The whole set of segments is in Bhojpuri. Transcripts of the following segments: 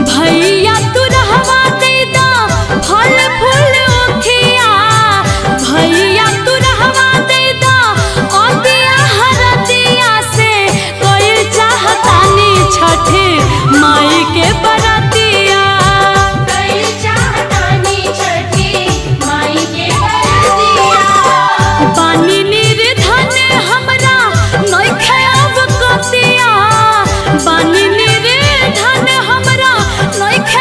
भैया तू रहवा दे दा फल फूल उखिया भैया तू रहवा दे दा अतिया हरदिया से कोई चाहतानी छठे माई के बरतिया कई चाहतानी छठी माई के बरतिया बानी निर्धन हमरा नइखे अब कतिया बानी निर्धन हमरा नइखे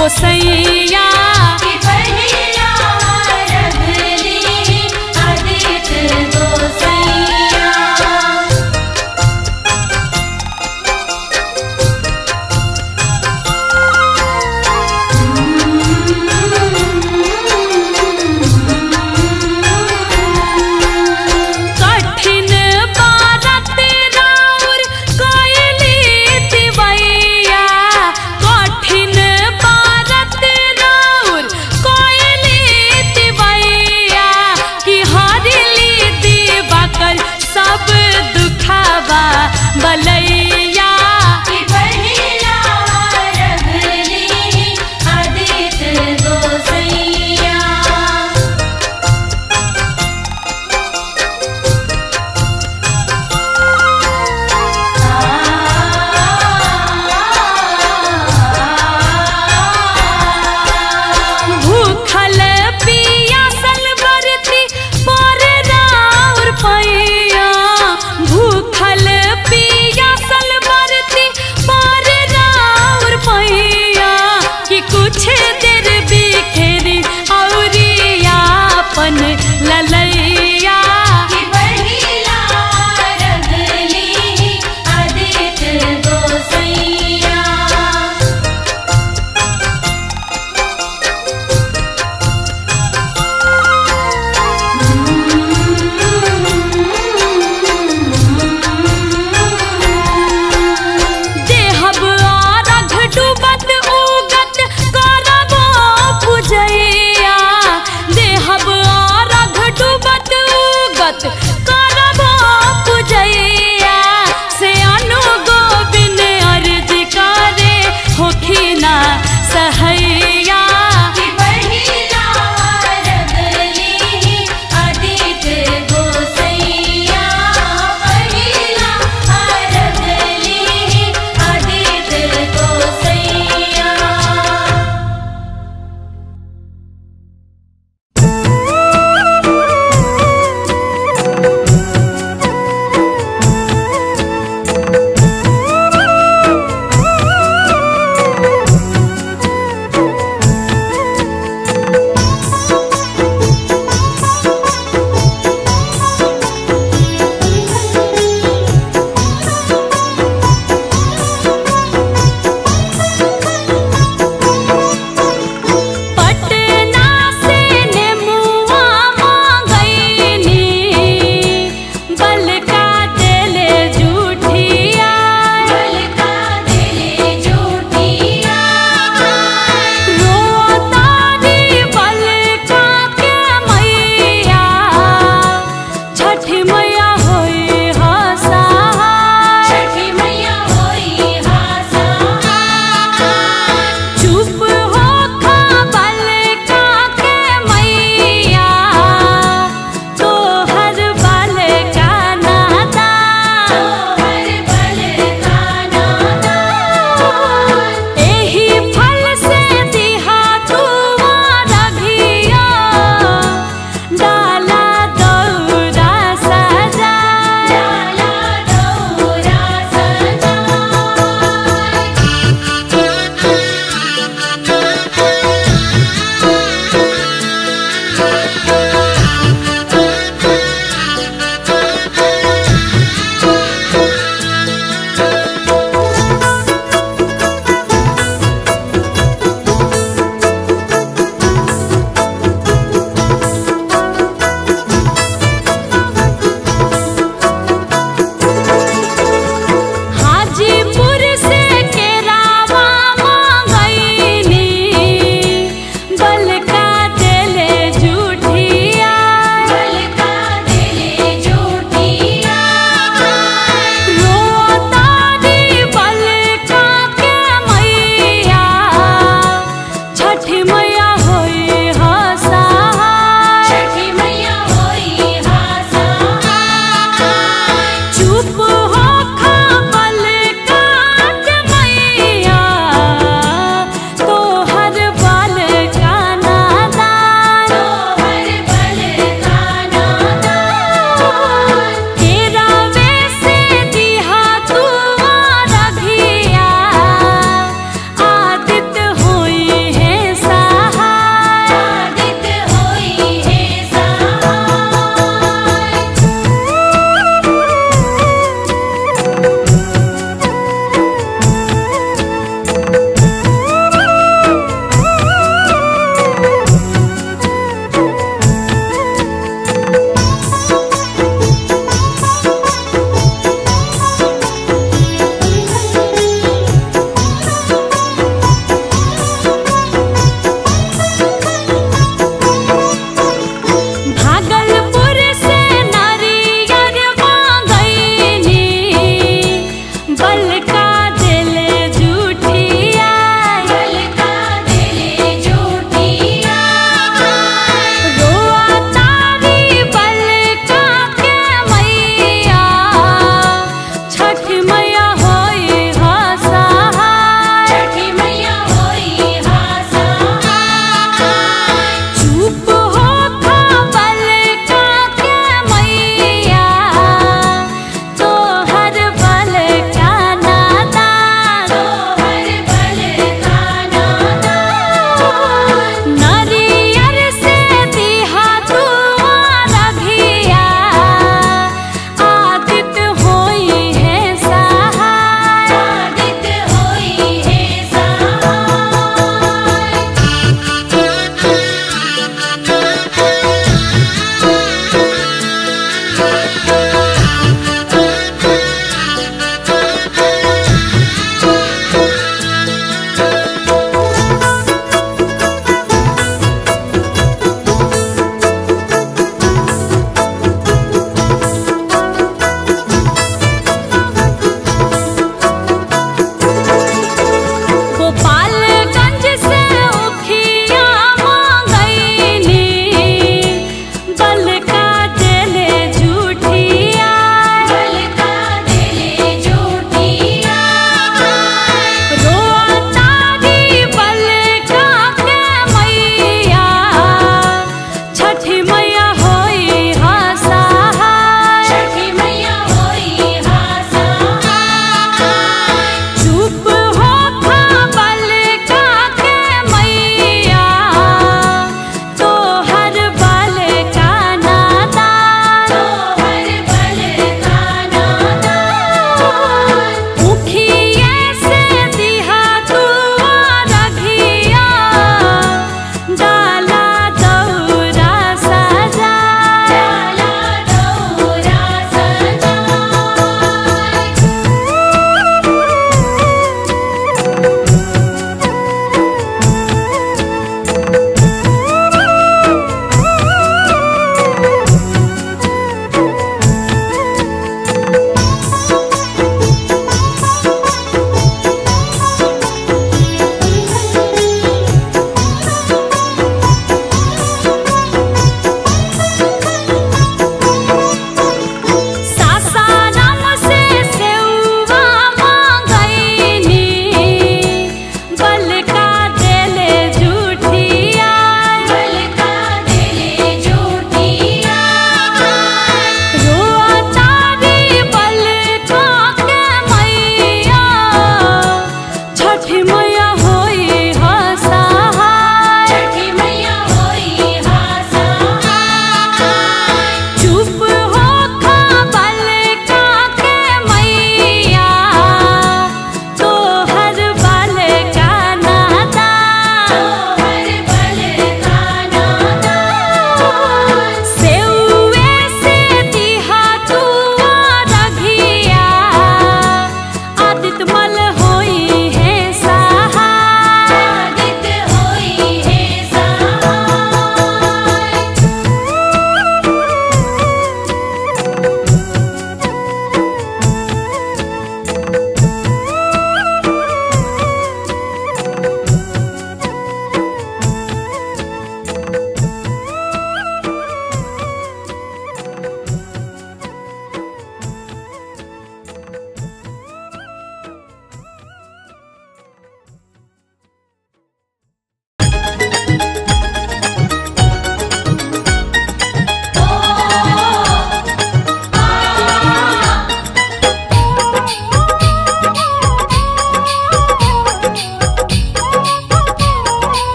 गोसैया कि पहिला रघली आदित्य गोसैया कठिन बारत राउर कोयली दिवैया कठिन बारत राउर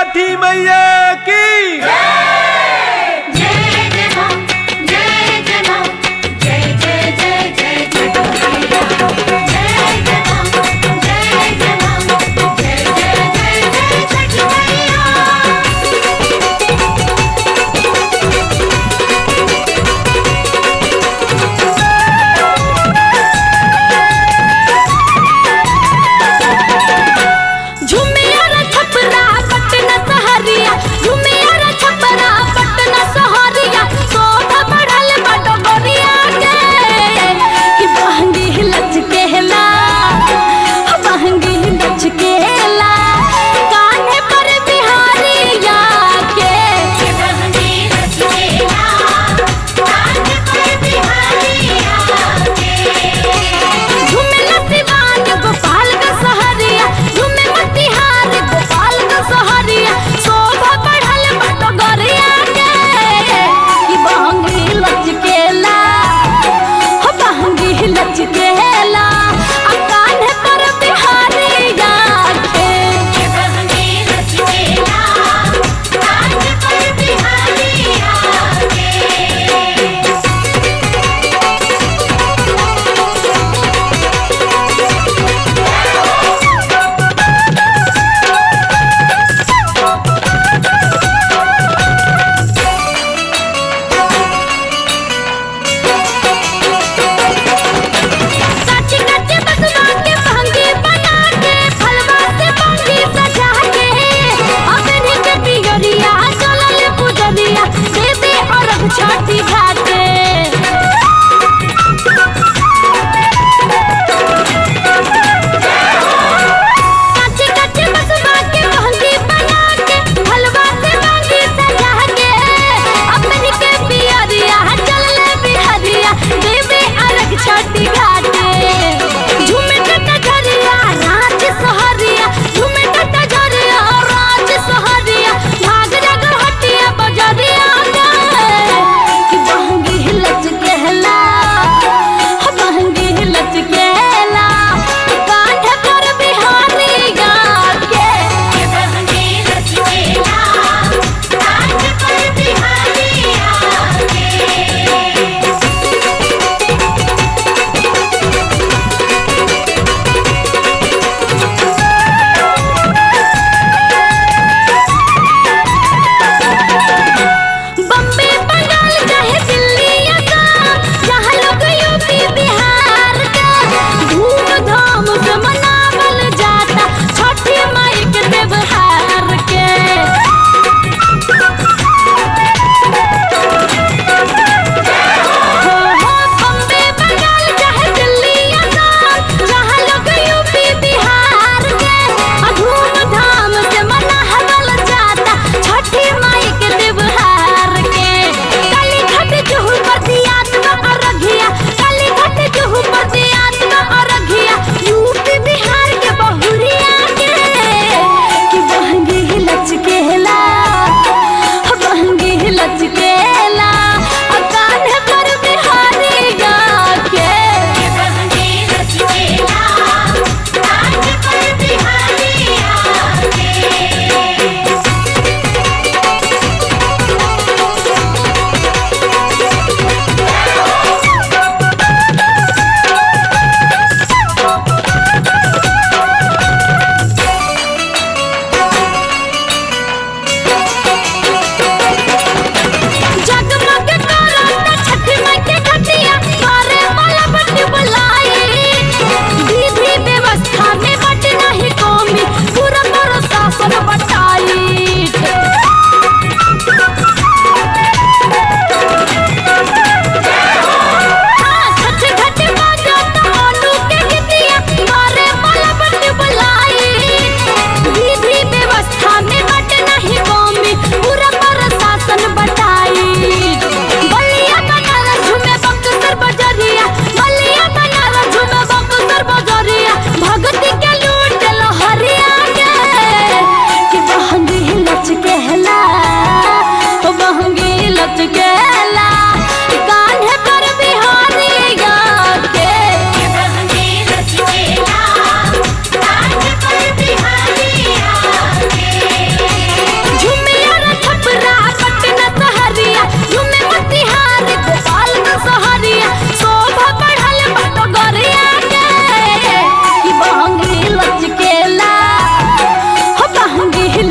छठी मैया की जय जय मां जय जय मां जय जय जय जय जय मैया जय जय मां जय जय मां जय जय जय जय छठी मैया झुमिया रे छपरा पटना सहरिया झुमिया रे छपरा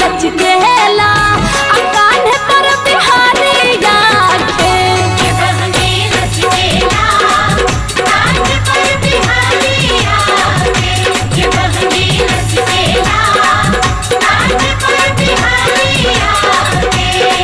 लचकेला आ कान्हे पर बिहारिया के के बहने लचकेला कांध पर बिहारिया के के बहने लचकेला कांध पर बिहारिया के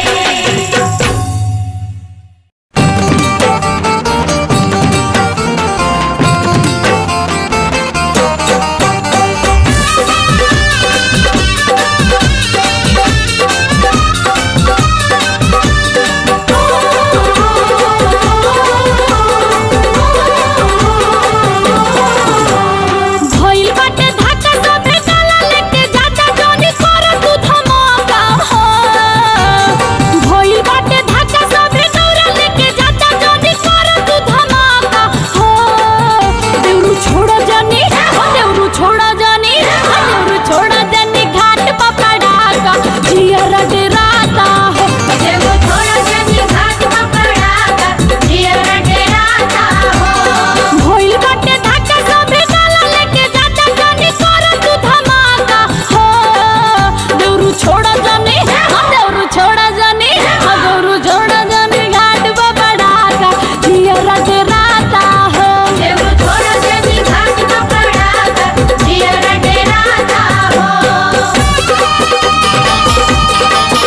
भइल बाटे धाका सभे काला लेके जाता जोनी कर तू धमाका हो भइल बाटे धाका सभे गौरा लेके जाता जोनी कर तू धमाका हो देउरू छोड़ो जानी हो देउरू छोड़ो जानी हो देउरू छोड़ो जानी घाट पकड़ाका जियर डराता हो देव थोड़ा जनी घाट पकड़ागा जियर डराता हो भइल बाटे धाका सभे काला लेके जाता जोनी कर तू धमाका हो देउरू छोड़ो जानी हो देउरू छोड़ो जानी हो देउरू छोड़ो जानी घाट पकड़ाका जियर डराता हो देव थोड़ा जनी घाट पकड़ागा जियर डराता हो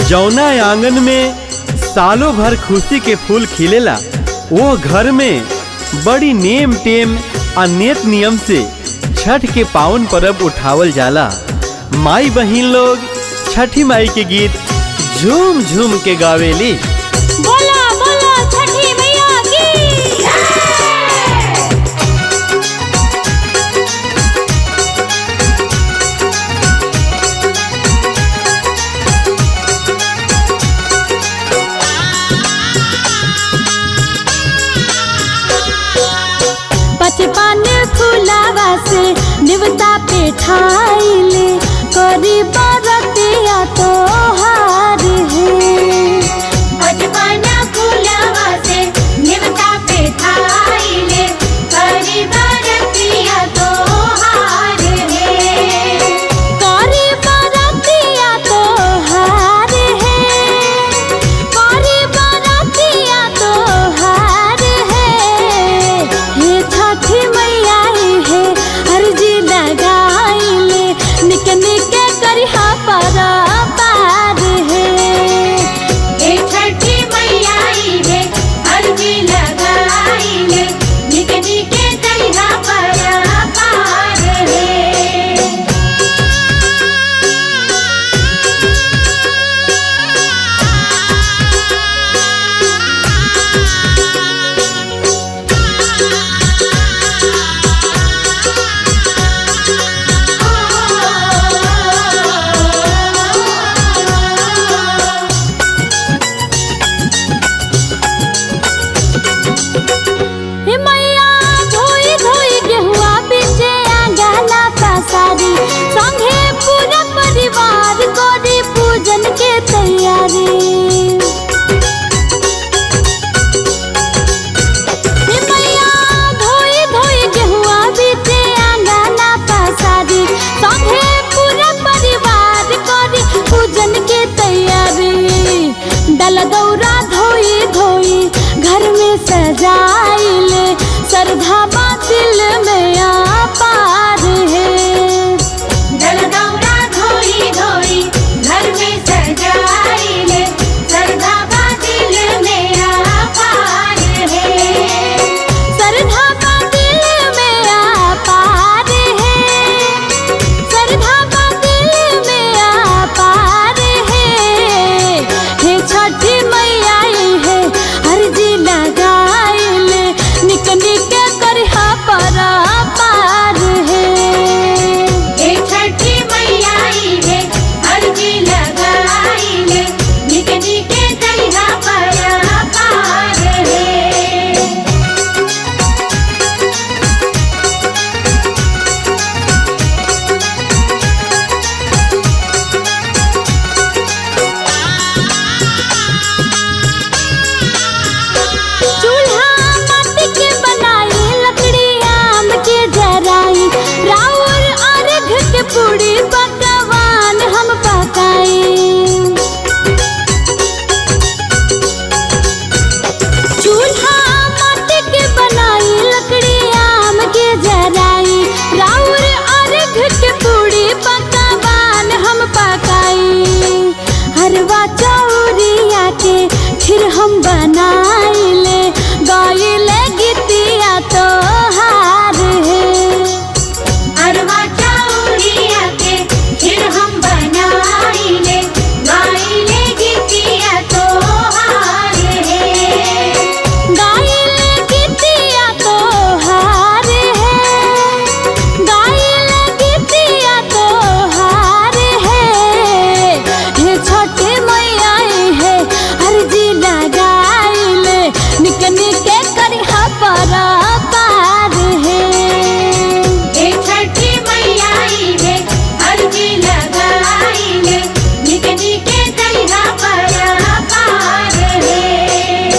जौना आंगन में सालों भर खुशी के फूल खिलेला वो घर में बड़ी नेम टेम आ नेत नियम से छठ के पावन पर्व उठावल जाला माई बहिन लोग छठी माई के गीत झूम झूम के गावेली बोला बोला छठी मैया की बचपन फुलावा से निवता पे ठाइले करी बरतिया तो हार है बचपना फुलवा से निवता पे थाइले करी बरतिया तो हार है करी बरतिया तो हार है करी बरतिया तो हार है हे छठी मैया है अर्जी लगाइले निक निक करिहा पर पार है हे छठी मैया रे अर्जी लगाइले निक निके दरिया पर पार है हे मैया धोई धोई गेहुआ पीछे आंगला पसारी संगे पूरा परिवार करी पूजन के तैयारी हे मैया धोई धोई गेहुआ पीछे आंगला पसारी संगे पूरा परिवार करी पूजन के तैयारी डल गौरा धोई धोई घर में सजाइले श्रद्धा दिल में आ पार है जलदौरा धोई धोई घर में सजाइले सरधा दिल मेरा पार है श्रद्धा दिल में आ पार है श्रद्धा दिल में आ पार है हे छठी मैया है अर्जी लगाइले निक निक करिहा पर पार है हे छठी मैया रे अर्जी लगाइले निक निके दरिया पर पार है चूल्हा माटी के बनाई लकड़ी आम के जराई राउर अर्घ के पूरी पकवान हम पकाई चूल्हा माटी के बनाई लकड़ी आम के जराई राउर अर्घ के पूरी पकवान हम पकाई हरवा चौरिया के फिर हम बनाइले गाइले गीतिया तो हार है अरवा चौरिया के फिर हम बनाइले गाइले गीतिया तो हार है गाइले गीतिया तो हार है गाइले गीतिया तो हार है हे छोटे मैया है अर्जी लगाइले निक निक करिहा पर पार है हे छठी मैया रे अर्जी लगाइले निक निके दरिया पर पार है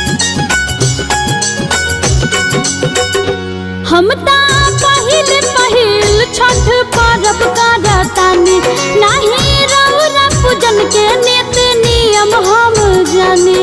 हम ता पहिल पहिल के नीति नियम हम जाने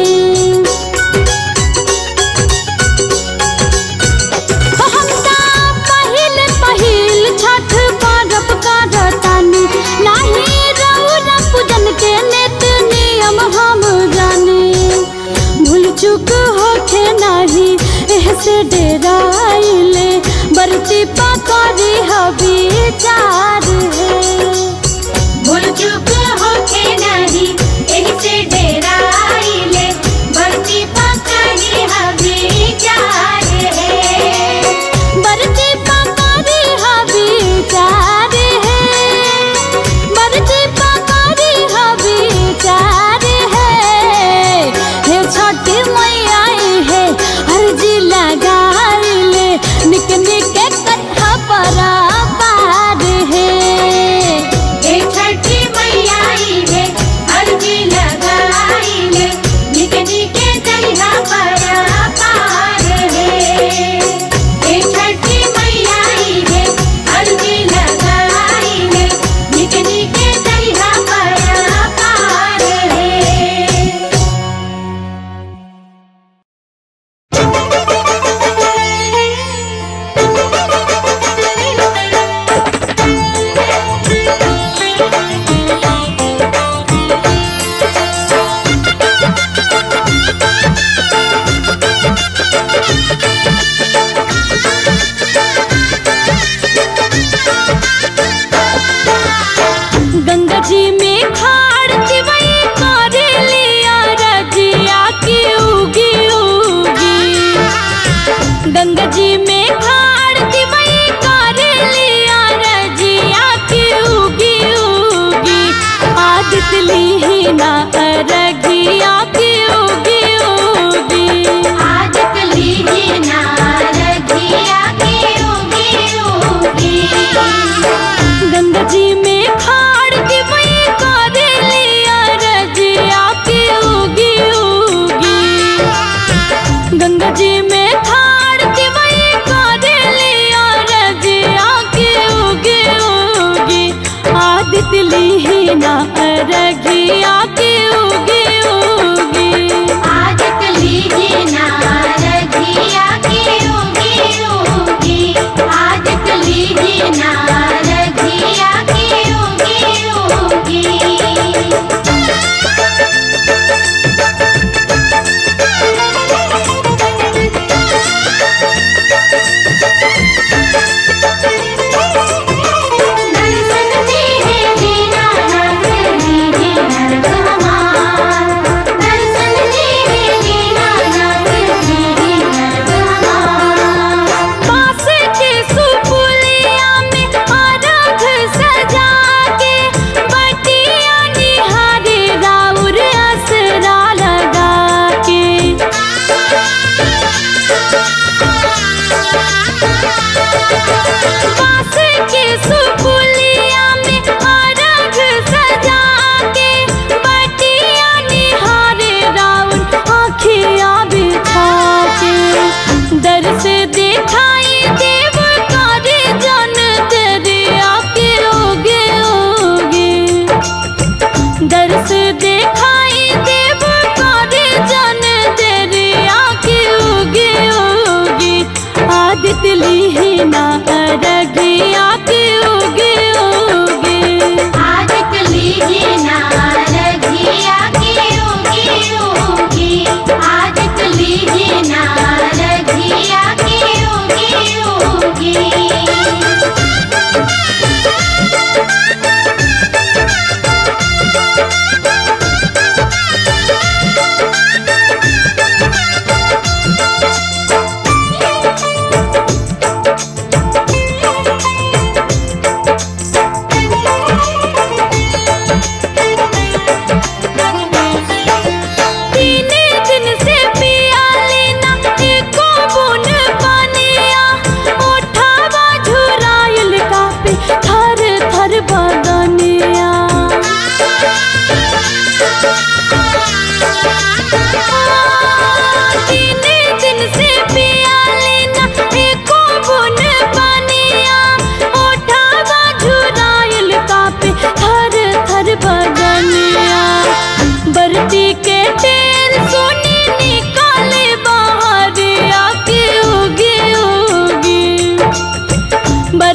हम ता पहिल पहिल छठ पर्व करतानी नाही रउर पूजन के नीति नियम हम जाने भूल चूक होखे नाही एहसे डेराइले बरती पकड़ी हबी चार है भूल चूक होखे नहीं एही से डेराइले बढ़ती पकड़ी हमें चार है बरती पकड़ी हबी चार है बरती पकड़ी हबी चार है हे छठी मैया है अर्जी लगाइले निक निक कथा पर पार है हे छठी मैया आई है अर्जी लगाई ले निके निके दरिया पर पार है हे छठी मैया आई है अर्जी लगाई ले निके निके दरिया पर पार है गंगा जी में खाड़ दिवई करे लिया रजिया की उगी उगी गंगा जी में खाड़ दिवई करे लिया रजिया की उगी उगी आदित ली ना रगिया की उगी उगी आज कली नारगिया की उगी उगी गंगा जी में खाड़ दिवई करे लिया रजिया की उगी उगी गंगा जी में खाड़ दिवई करे लिया रजिया की उगी उगी आदित लीना रगिया की उगी उगी आज कली नारगिया की उगी उगी आज कली नारगिया की उगी उगी दर्शन दे है दीना नाथ दीदी नरक हमार दर्शन दे है दीना नाथ दीदी नरक हमार पास के सुपुलिया में आरख सजा के बटिया निहारे राउर असरा लगा के पास के सुपुलिया में आरख सजा के बटिया निहारे राउर आँखिया बिछा के दर से दिखाई देव करे जन तेरे आके ओगे ओगे दर से दिखाई देव करे जन तेरे आके ओगे ओगे आदित लीना रगिया के ओगे ओगे आज कली नारगिया की उगी उगी आज कली नारगिया की उगी उगी तीन दिन से पिया लेना एको बुन पानिया उठावा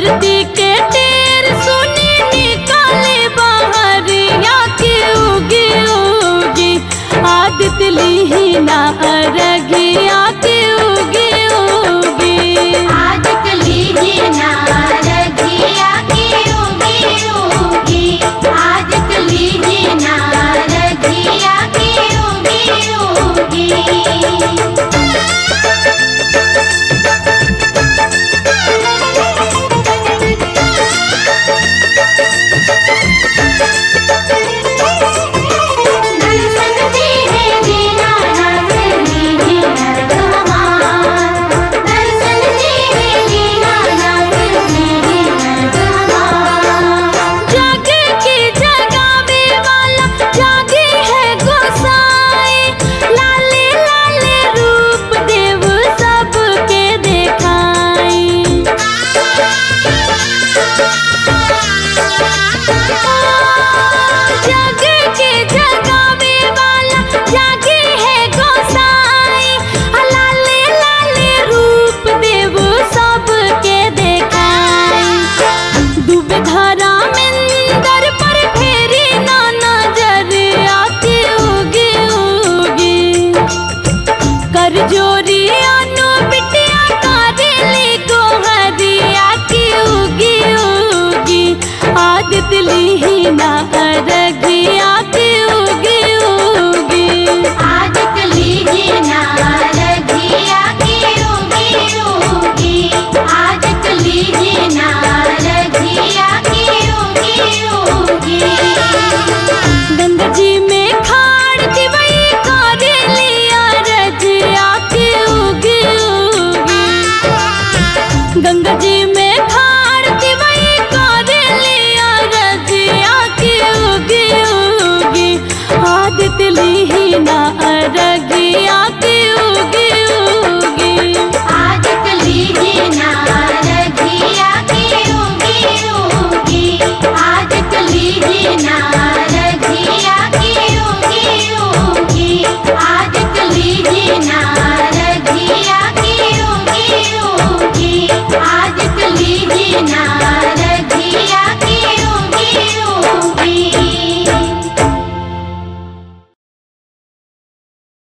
धरती के टेर सुनी निकाले बाहरिया के उगी उगी आदित लीना अरगिया के उगी उगी आदित लीना रघिया की उगी उगी आदित लीना रघिया की उगी उगी दर्शन दीने दीनानाथ लीने नरक हमार दर्शन दीने दीनानाथ लीने नरक हमार जागे की जगावे वाला जागे है गोसाई लाले लाले रूप देव सबके देखाई जागे के जगावे वाला जागे है गोसाई लाले लाले रूप देव सबके देखाई डूबे धारा मंदर पर फेरी ना नजर आके उगी उगी कर जोरी अनु बिटिया कारेली गोहरिया की उगी उगी आदित लीना अरगिया की उगी उगी आदित लीना रघिया की उगी उगी आदित लीना रघिया की उगी उगी गंगा जी में खाड़ दिवई कारेलिया रजिया की उगी उगी गंगा जी में खाड़ दिवई कारेलिया रजिया की उगी उगी आदित लीना अरगिया की उगी उगी आदित लीना रघिया की उगी उगी आदित लीना रघिया की उगी उगी आदित लीना रघिया की उगी उगी आदित लीना